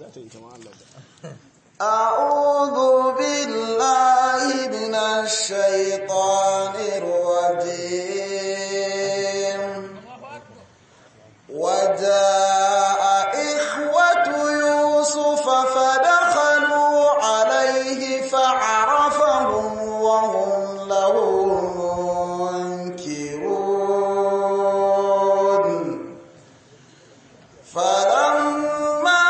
أعوذ بالله من الشيطان الرجيم وجاء إخوة يوسف فدخلوا عليه فعرفهم وهم له منكرون فلما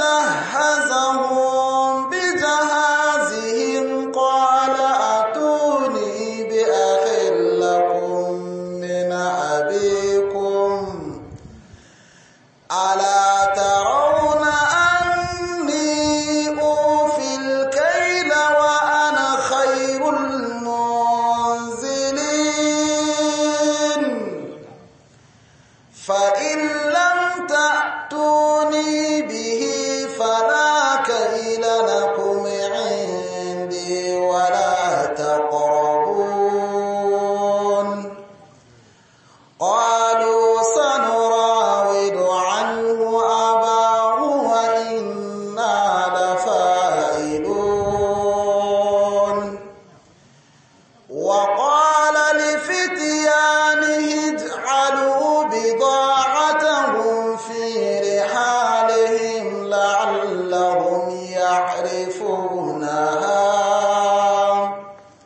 جهزهم بجهازهم قال أتوني بأخ لكم من أبيكم ألا ترون أني أوفي الكيل وأنا خير المنزلين فإن لم تأتوني به فلا كيل لكم عندي ولا تقربون قالوا سنراود عنه أباه وإنا لفاعلون وقال لفتيانه اجعلوا بضاعتهم في رحالهم لعلهم يعرفونها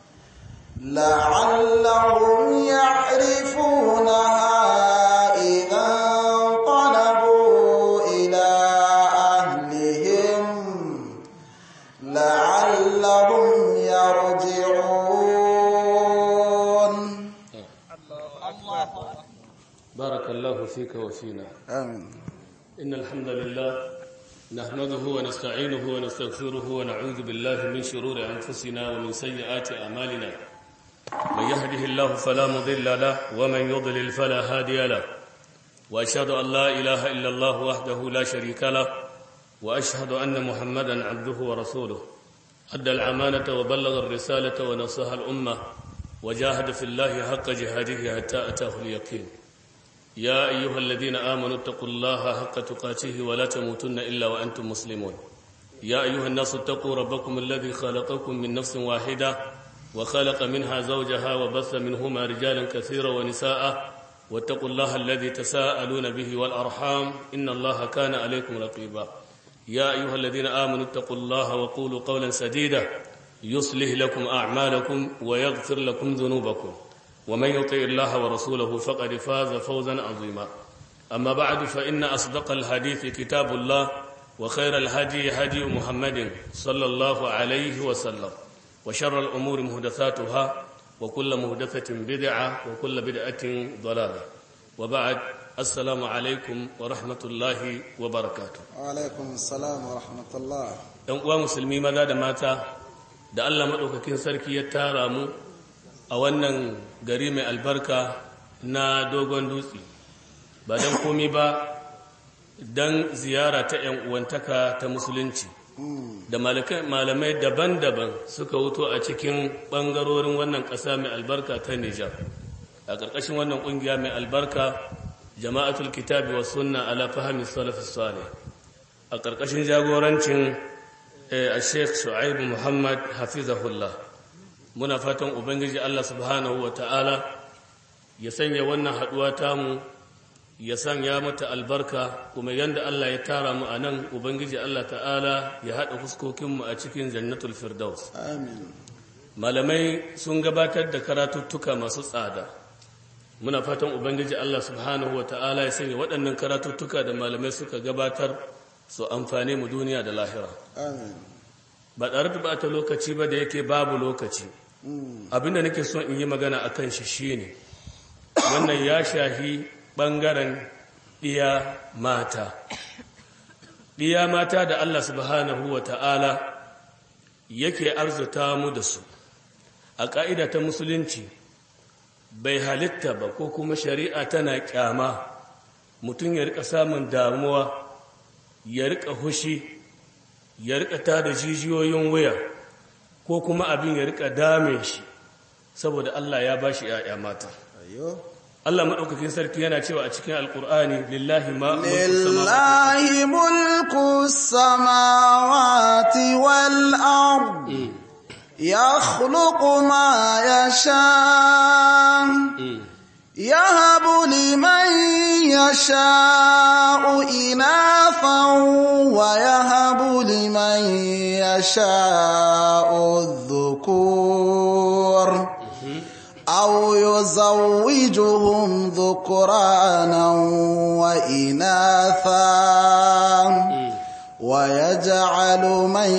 لعلهم يعرفونها إذا انقلبوا إلى أهلهم لعلهم يرجعون بارك الله فيك وفينا آمين إن الحمد لله نحمده ونستعينه ونستغفره ونعوذ بالله من شرور أنفسنا ومن سيئات أعمالنا من يهده الله فلا مضل له ومن يضلل فلا هادي له وأشهد أن لا إله إلا الله وحده لا شريك له وأشهد أن محمدا عبده ورسوله أدى العمانة وبلغ الرسالة ونصح الأمة وجاهد في الله حق جهاده حتى أتاه اليقين يا أيها الذين آمنوا اتقوا الله حق تقاته ولا تموتن إلا وأنتم مسلمون يا أيها الناس اتقوا ربكم الذي خلقكم من نفس واحدة وخلق منها زوجها وبث منهما رجالا كثيرا ونساء واتقوا الله الذي تساءلون به والأرحام إن الله كان عليكم رقيبا يا أيها الذين آمنوا اتقوا الله وقولوا قولا سديدا يصلح لكم أعمالكم ويغفر لكم ذنوبكم ومن يطع الله ورسوله فقد فاز فوزا عظيما أما بعد فإن أصدق الحديث كتاب الله وخير الهدي هدي محمد صلى الله عليه وسلم وشر الأمور مهدثاتها وكل مهدثة بدعة وكل بدعة ضلالة وبعد السلام عليكم ورحمة الله وبركاته وعليكم السلام ورحمة الله ‘yan uwa musulmi maza da mata da Allah maɗaukakin sarki ya tara mu a wannan gari mai albarka na dogon dutse ba don komi ba don ziyara ta ‘yan uwantaka ta musulunci da malamai daban-daban suka wuto a cikin ɓangarorin wannan ƙasa mai albarka ta Nijar a ƙarƙashin wannan ƙungiya mai albarka jama'atul kitabi wa sunna ala fahimi salafis salih a ƙarƙashin jagorancin a sheikh shu'aibu muhammad hafizahullah muna fatan ubangiji allah subhanahu wa ta'ala ya sanya wannan haɗuwa tamu ya sanya mata albarka kuma yanda allah ya tara mu a nan ubangiji allah ta'ala ya haɗa fuskokinmu a cikin jannatul firdaus آمين malamai sun gabatar da karatuttuka masu tsada muna fatan ubangiji allah subhanahu wa ta'ala ya sanya waɗannan karatuttuka da malamai suka gabatar su amfane mu duniya da lahira آمين ba tare da bata lokaci ba da yake babu lokaci abinda nake son in yi magana a kan shi shine wannan ya shahi ɓangaren ɗiya mata ɗiya mata da Allah subhanahu wa ta'ala yake arzuta mu da su a ƙa'ida ta musulunci bai halitta ba ko kuma shari'a tana ƙyama mutum ya rika samun damuwa ya rika hushi ya rika tada jijiyoyin wuya ko kuma abin ya rika dame shi saboda Allah ya bashi ‘ya'ya mata أيوه Allah maɗaukakin sarki yana cewa a cikin alƙur'ani lillahi ma lillahi mulku samawati wal ard yakhluqu ma yasha yahabu liman yasha'u inathan wa yahabu liman yasha'u dhukur أو يزوجهم ذكرانا وإناثا ويجعل من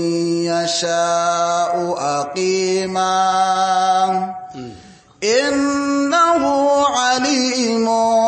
يشاء أقيما إنه عليم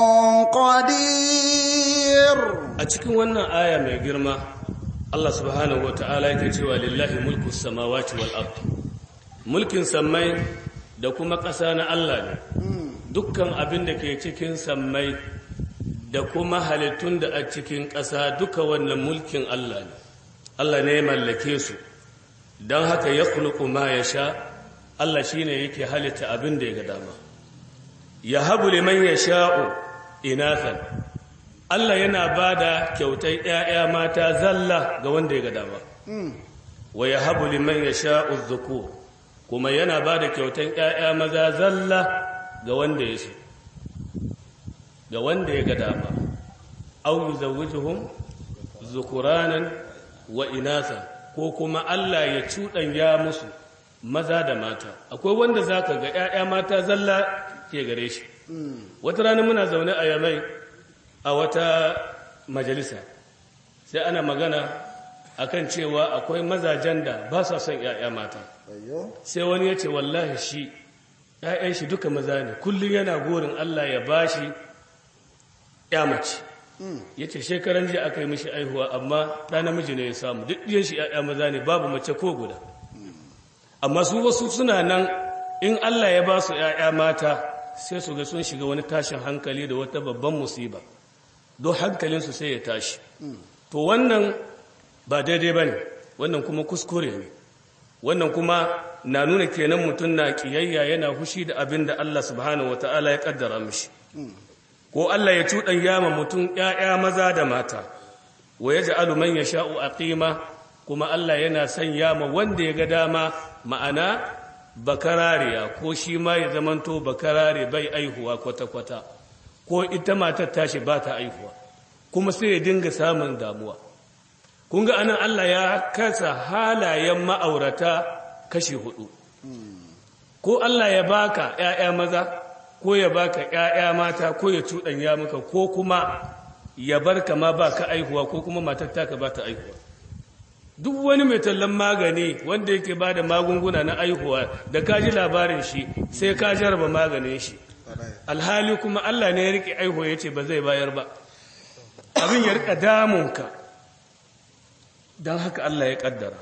قدير أتكون وانا آية من جرمة الله سبحانه وتعالى يكتوى لله ملك السماوات والأرض ملك سمي da kuma ƙasa na Allah ne dukkan abin da ke cikin sammai da kuma halittun da a cikin ƙasa duka wannan mulkin Allah ne Allah ne ya mallake su don haka ya kulku ma ya sha Allah shi ne yake halitta abin da ya ga dama ya habu liman ya sha'u inathan Allah yana ba da kyautai ‘ya'ya mata zalla ga wanda ya ga dama wa ya habu liman ya sha'u zukur kuma yana ba da kyautan ‘ya'ya maza zalla ga wanda ya so, ga wanda ya ga dama, au yi zawujuhun zukuranan wa inasa ko kuma Allah ya cuɗanya musu maza da mata. Akwai wanda za ka ga ‘ya'ya mata zalla ke gare shi. Wata rana muna zaune a yamai a wata majalisa, sai ana magana akan cewa akwai mazajen da ba sa son ‘ya'ya mata. sai wani ya ce wallahi shi ‘ya'yan shi duka maza ne kullum yana gorin Allah ya ba shi ‘ya mace ya ce shekaran jiya aka yi mishi aihuwa amma ɗa namiji ne ya samu duk ɗiyan shi ‘ya'ya maza ne babu mace ko guda amma su wasu suna nan in Allah ya ba su ‘ya'ya mata sai su ga sun shiga wani tashin hankali da wata babban musiba don hankalinsu sai ya tashi to wannan ba daidai ba ne wannan kuma kuskure ne wannan kuma na nuna kenan mutum na kiyayya yana hushi da abin da Allah subhanahu wata'ala ya kaddara mishi ko Allah ya cuɗan yama mutum ƴaƴa maza da mata wa yaj'alu man yasha'u aqima kuma Allah yana sanya ma wanda ya ga dama ma'ana bakarariya ko shi ma ya zamanto bakarare bai aihuwa kwata kwata ko ita matar tashi ba ta aihuwa kuma sai ya dinga samun damuwa kun ga anan Allah ya kasa halayen ma'aurata kashi hudu ko Allah ya baka ƴaƴa maza ko ya baka ƴaƴa mata ko ya cuɗanya maka ko kuma ya barka ma baka aihuwa ko kuma matar taka ba ta aihuwa duk wani mai tallan magani wanda yake ba da magunguna na aihuwa da ka ji labarin shi sai ka jaraba maganin shi alhali kuma Allah ne ya rike aihuwa ya ce ba zai bayar ba abin ya rika damunka don haka Allah ya kaddara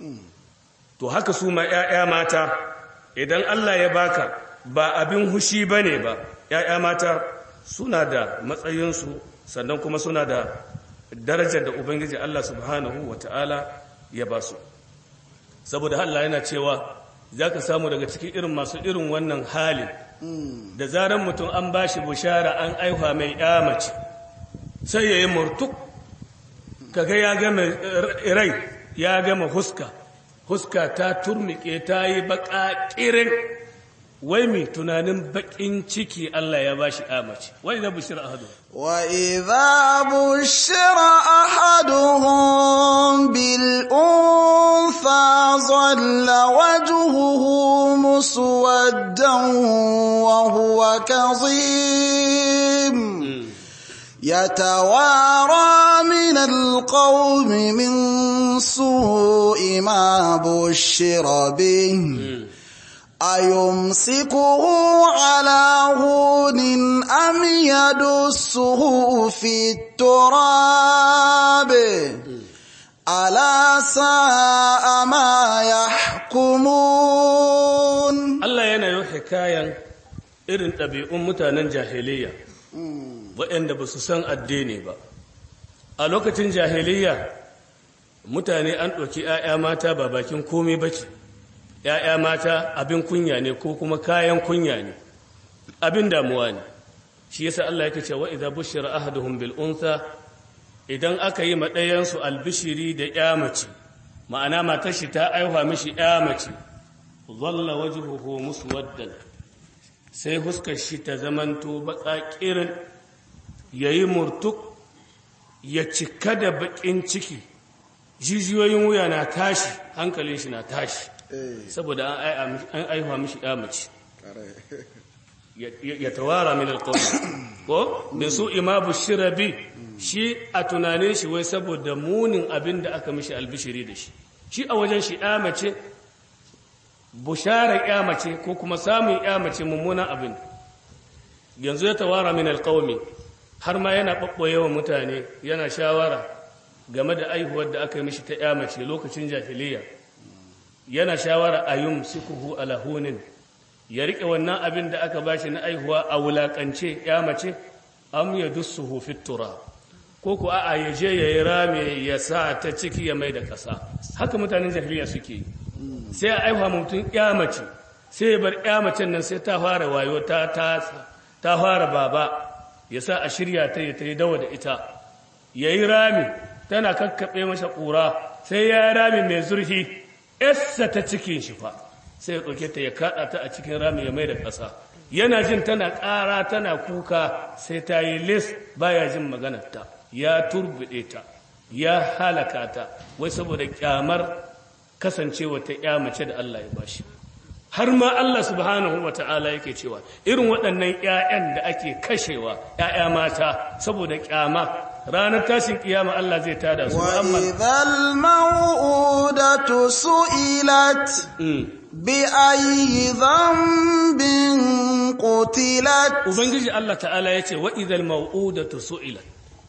to haka su ma ‘ya'ya mata idan Allah ya baka ba abin hushi ba ne ba ‘ya'ya mata suna da matsayinsu sannan kuma suna da darajar da Ubangiji Allah subhanahu wa ta'ala ya ba su saboda Allah yana cewa za ka samu daga cikin irin masu irin wannan halin da zaran mutum an ba shi bushara an aihuwa mai mace sai ya yi murtuk kaga ya gama rai ya gama huska huska ta turnike ta yi baka kirin wai mai tunanin bakin ciki Allah ya bashi amace wai da bushir ahadu wa idza bushira ahaduhum bil untha dhalla wajhuhu muswaddan wa huwa kazim يتوارى من القوم من سوء ما بشر به أيمسكه على هون أم يدسه في التراب ألا ساء ما يحكمون الله ينا حكاية irin ɗabi'un mutanen jahiliya waɗanda ba su san addini ba a lokacin jahiliya mutane an ɗauki ‘ya'ya mata ba bakin komai ba ce ‘ya'ya mata abin kunya ne ko kuma kayan kunya ne abin damuwa ne shi yasa Allah yake cewa idza bushira ahaduhum bil untha idan aka yi ma ɗayan su albishiri da ya mace ma'ana matar shi ta aiwa mishi ya mace dhalla wajhuhu muswaddan sai huskar shi ta zamanto baƙaƙirin yayi murtuk ya cika da baƙin ciki jijiyoyin wuya na tashi hankalin shi na tashi saboda an aihuwa mishi mace ya tawara min alƙawar ko min su ima bushira bi shi a tunanin shi wai saboda munin abin da aka mishi albishiri da shi shi a wajen shi mace bushara mace ko kuma samun mace mummunan abin yanzu ya tawara min alƙawmi har ma yana ɓaɓɓoye wa mutane yana shawara game da aihuwar da aka yi mishi ta mace lokacin jahiliya yana shawara a yun sukuhu alahunin ya riƙe wannan abin da aka bashi na aihuwa a wulaƙance mace am ya dussuhu fitura ko ku a'a ya je ya yi rame ya sa ta ciki ya mai da ƙasa haka mutanen jahiliya suke yi sai a aihuwa mutum mace sai ya bar macen nan sai ta fara wayo ta ta fara baba ya sa a shirya ta ya ta yi dawa da ita ya yi rami tana kakkaɓe masa ƙura sai ya rami mai zurfi essa ta cikin shi fa sai ya ɗauke ta ya kaɗa ta a cikin rami ya mai da ƙasa yana jin tana ƙara tana kuka sai ta yi lis baya jin maganarta ya turbiɗe ta ya halaka ta wai saboda ƙyamar kasancewa ta ƴa mace da Allah ya bashi har ma Allah subhanahu wa ta'ala yake cewa irin waɗannan ‘ya'yan da ake kashewa ‘ya'ya mata saboda ƙyama ranar tashin ƙiyama Allah zai tada su وإذا الموءودة سئلت بأي ذنب قتلت Ubangiji Allah ta'ala ya ce wa'izal mau'udatu su'ilat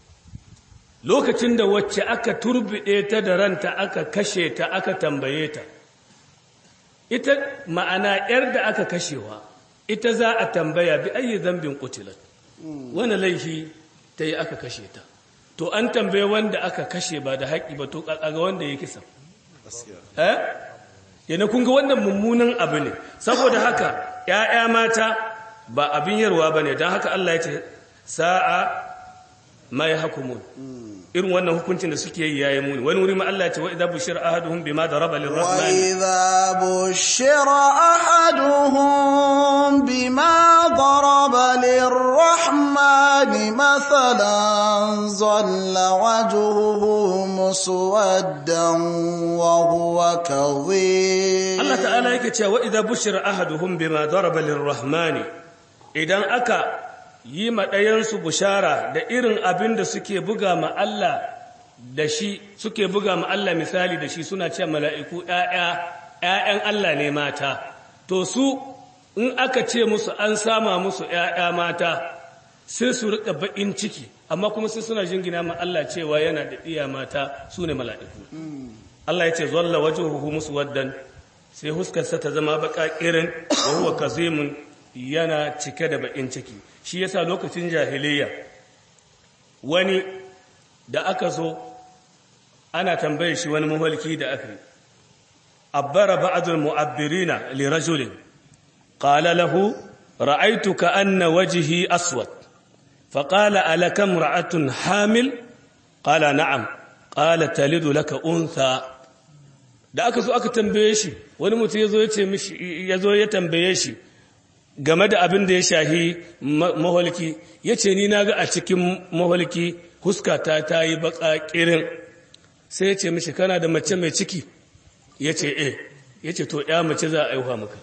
lokacin da wacce aka turbiɗe ta da ranta aka kashe ta aka tambaye ta ita ma'ana ‘yar da aka kashewa ita za a tambaya bi ayi zambin kutilat wani laifi ta yi aka kashe ta to an tambaye wanda aka kashe ba da haƙi ba to ƙaƙaga wanda ya kisa eh yana kunga wannan mummunan abu ne saboda haka ‘ya'ya mata ba abin yarwa ba ne don haka Allah ya ce sa'a ma ya hakumun irin wannan hukuncin da suke yi yayi muni wani wuri ma Allah ya ce wa idza bushira ahaduhum bima daraba lirrahman وإذا بشر أحدهم بما ضرب للرحمن مثلا ظل وجهه مسودا وهو كظيم Allah ta'ala yake cewa wa idza bushira ahaduhum bima daraba lirrahmani idan aka yi ma ɗayansu bushara da irin abin da suke buga ma Allah da shi suke buga ma Allah misali da shi suna ce mala'iku ‘ya'yan Allah ne mata to su in aka ce musu an sama musu ‘ya'ya mata sai su riƙa baƙin ciki amma kuma sai suna jingina ma Allah cewa yana da iya mata su ne mala'iku Allah ya ce zalla wajen huhu musu waddan sai huskarsa ta zama baƙa ƙirin wa huwa kazimun yana cike da baƙin ciki shi yasa lokacin jahiliya wani da aka zo ana tambaye shi wani mahalki da aka yi abbara ba'dul mu'abbirina li rajulin qala lahu ra'aytuka anna wajhi aswad فقال ألك امرأة حامل قال نعم قال تلد لك أنثى da aka zo aka tambaye shi wani mutum ya zo ya ce mishi ya zo ya tambaye shi game da abin da ya shahi maholki ya ce ni na ga a cikin maholki huskata ta yi baka kirin sai ya ce mishi kana da mace mai ciki ya ce eh ya ce to ya mace za a aihuwa maka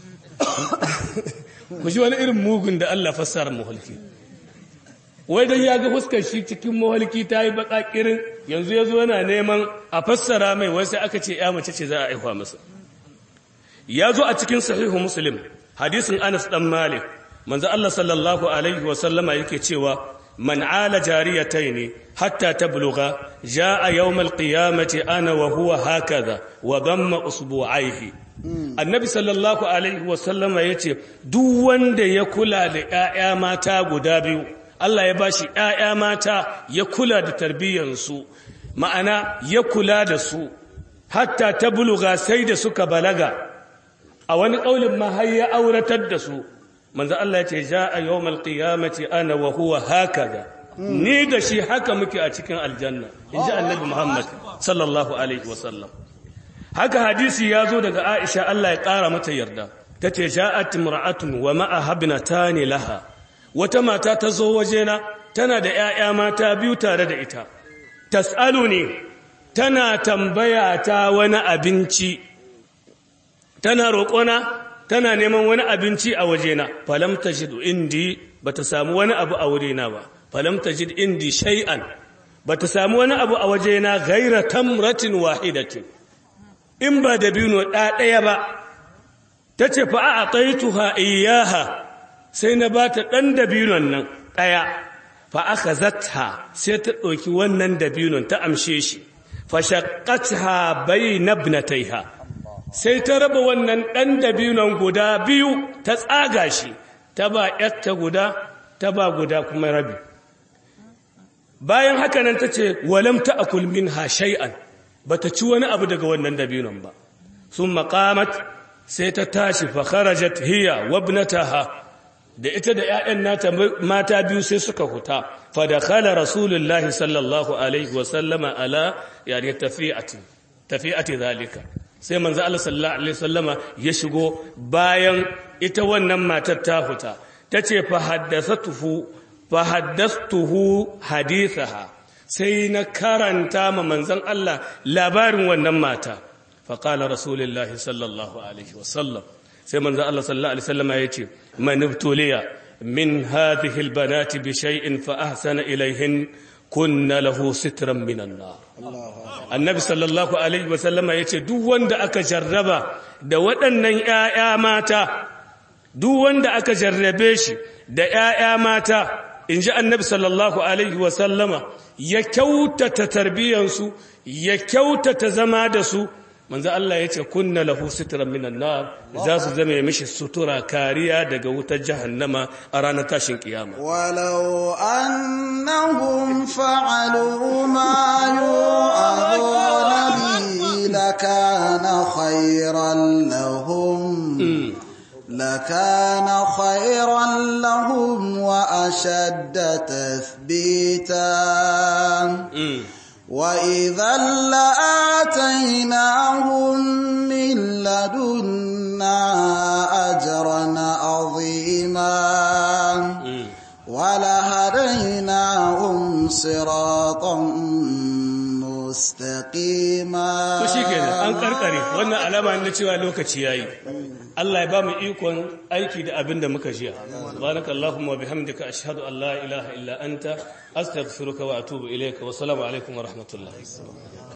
ku shi wani irin mugun da Allah fassara maholki wai dan ya ga fuskar shi cikin maholki ta yi baka kirin yanzu ya zo yana neman a fassara mai wai sai aka ce ya mace ce za a aihuwa masa ya zo a cikin sahihu muslim hadisin Anas dan Malik manzo Allah sallallahu alaihi wa sallama yake cewa man ala jariyataini hatta tablugha jaa yawm alqiyamati ana wa huwa hakaza wa damma usbu'aihi annabi sallallahu alaihi wa sallama yace duk wanda ya kula da ƴaƴa mata guda biyu Allah ya bashi ƴaƴa mata ya kula da tarbiyyansu ma'ana ya kula da su hatta tablugha sai da suka balaga a wani ƙaunin ma har ya auratar da su manzo Allah ya ce ja'a yawmal qiyamati ana wa huwa hakaza ni da shi haka muke a cikin aljanna inji annabi Muhammad sallallahu alaihi wasallam haka hadisi ya zo daga Aisha Allah ya kara mata yarda tace ja'at imra'atun wa ma'a habnatani laha wata mata ta zo wajena tana da ƴaƴa mata biyu tare da ita tas'aluni tana tambaya ta wani abinci tana roƙona tana neman wani abinci a wajena falam tajid indi bata samu wani abu a wurina ba falam tajid indi shay'an bata samu wani abu a wajena ghaira tamratin wahidatin in ba da bino ɗaya ba tace fa a'taytuha iyyaha sai na bata dan dabinon nan ɗaya fa akhazatha sai ta ɗauki wannan dabinon ta amshe shi fa shaqqatha bayna ibnatayha sai ta raba wannan ɗan dabinon guda biyu ta tsaga shi ta ba ‘yarta guda ta ba guda kuma rabi bayan haka nan ta ce walam ta akul min ha shay'an ba ta ci wani abu daga wannan dabinon ba sun makamat sai ta tashi fa kharajat hiya wabnataha da ita da ‘ya'yan nata mata biyu sai suka huta fa da khala rasulullahi sallallahu alaihi wasallama ala yani tafi'ati tafi'ati zalika sai manzo Allah sallallahu alaihi wasallama ya shigo bayan ita wannan matar ta huta tace fa haddathatuhu fa haddathtuhu hadithaha sai na karanta ma manzon Allah labarin wannan mata fa qala rasulullahi sallallahu alaihi wasallam sai manzo Allah sallallahu alaihi wasallama yace man ibtuliya min hadhihi albanati bi shay'in fa ahsana ilayhin kunna lahu sitran minan nar annabi sallallahu alaihi wasallama yace duk wanda aka jarraba da waɗannan ƴaƴa mata duk wanda aka jarrabe shi da ƴaƴa mata inji annabi sallallahu alaihi wasallama ya kyautata tarbiyansu ya kyautata zama da su manzo Allah yace kunna lahu sitran minan nar za su zame mishi sutura kariya daga wutar jahannama a ranar tashin kiyama ولو أنهم فعلوا ما يوعظون به لكان خيرا لهم لكان خيرا لهم وأشد تثبيتا وإذا لآتيناهم من لدنا أجرا عظيما ولهديناهم صراطا مستقيما to shikenan an karkare wannan alama ne cewa lokaci yayi Allah ya ba mu ikon aiki da abin da muka jiya subhanakallahumma wa bihamdika ashhadu an la ilaha illa anta astaghfiruka wa atubu ilayka wa assalamu alaikum wa rahmatullahi